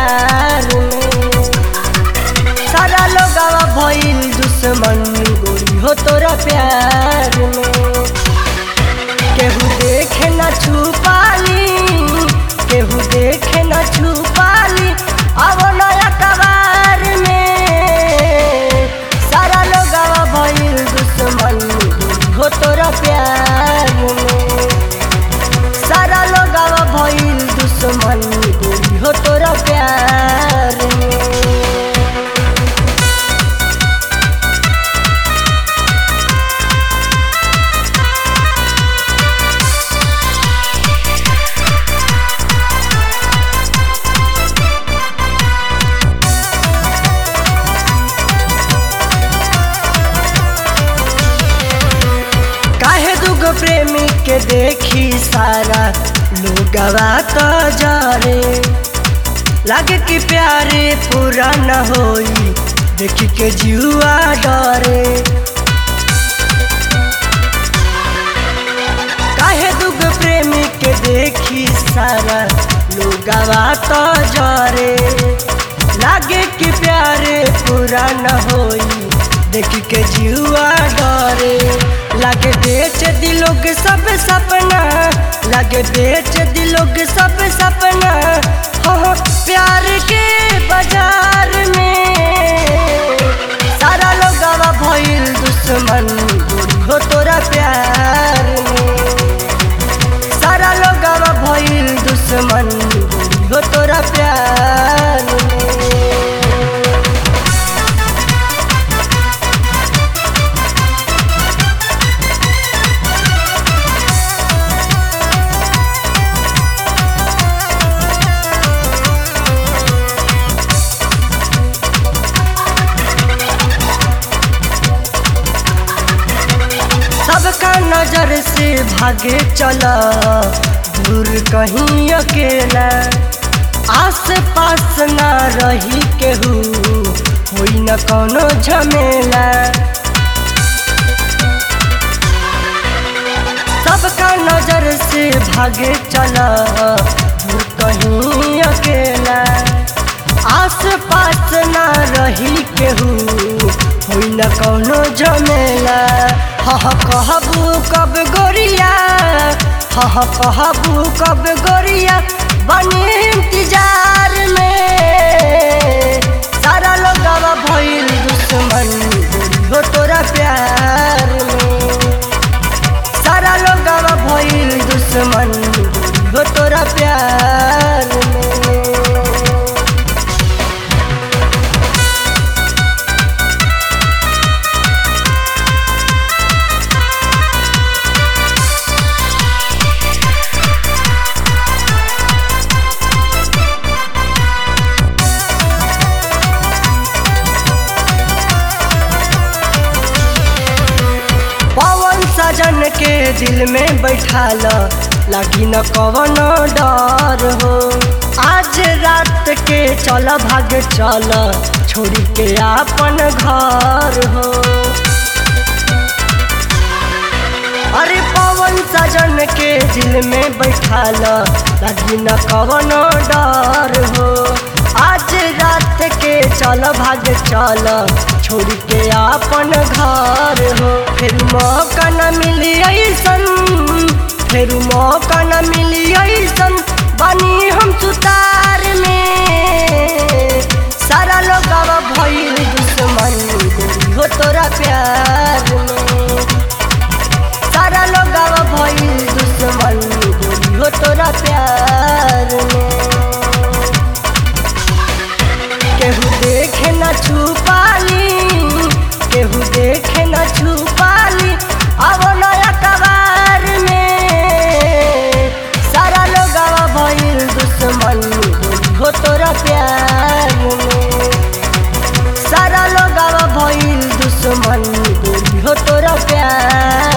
प्यार में सारा लोग भइल दुश्मन गोरी हो तोरा प्यार में केहू देखे न छुपाली केहू देखे न छुपाली अब नया कबार में सारा लोग भइल दुश्मन गोरी हो तोरा प्यार में सारा लोग भइल दुश्मन गोरी हो तोरा प्यार में काहे दुगो प्रेमी के देखी सारा लोगवा तो जारे लागे कि प्यारे पूरा न होई देखी के जुआ डरे काहे दुगो प्रेमी के देखी सारा लोगवा तो जारे लागे कि प्यारे पूरा न होई देखी के जुआ डरे लागे बेच दिलों के सब सपना लागे बेच दिलों के सब सपना हो हो, प्यार के बाजार में सारा लोग भइल दुश्मन गोरी हो तोरा प्यार में सारा लोग भइल दुश्मन गोरी हो तोरा प्यार में सबका नजर से भागे चला दूर कहीं अकेला आस पास ना रही केहू होई न कोनो झमेला सबका नजर से भागे चला दूर कहीं अकेला आस पास ना रही केहू होई न कौनो झमेला हह कहबू कब गोरिया हह कहबू कब गोरिया बनी इंतजार में सारा लोग भइल दुश्मन गोरी हो तोरा प्यार में सारा लोग भइल दुश्मन गोरी हो तोरा प्यार में पवन सजन के दिल में बैठाल लगी न कवन डर हो आज रात के चल भाग चल छोड़ी के आपन घर हो अरे पवन सजन के दिल में बैठाल लगी न कवन डर हो आज रात के चल भाग चल छोड़ के आपन घर हो फिर मौका न मिली ऐसन फिर मौका न मिली ऐसन बनी हम सुतार में सारा लोग भइल दुश्मन गोरी हो तोरा प्यार में सारा लोग भइल दुश्मन गोरी हो तोरा प्यार में केहू देखे न छुपाली केहू देखे न छुपाली अब नया कबार में सारा लोग भइल दुश्मन गोरी हो तोरा प्यार में सारा लोग भइल दुश्मन गोरी हो तोरा प्यार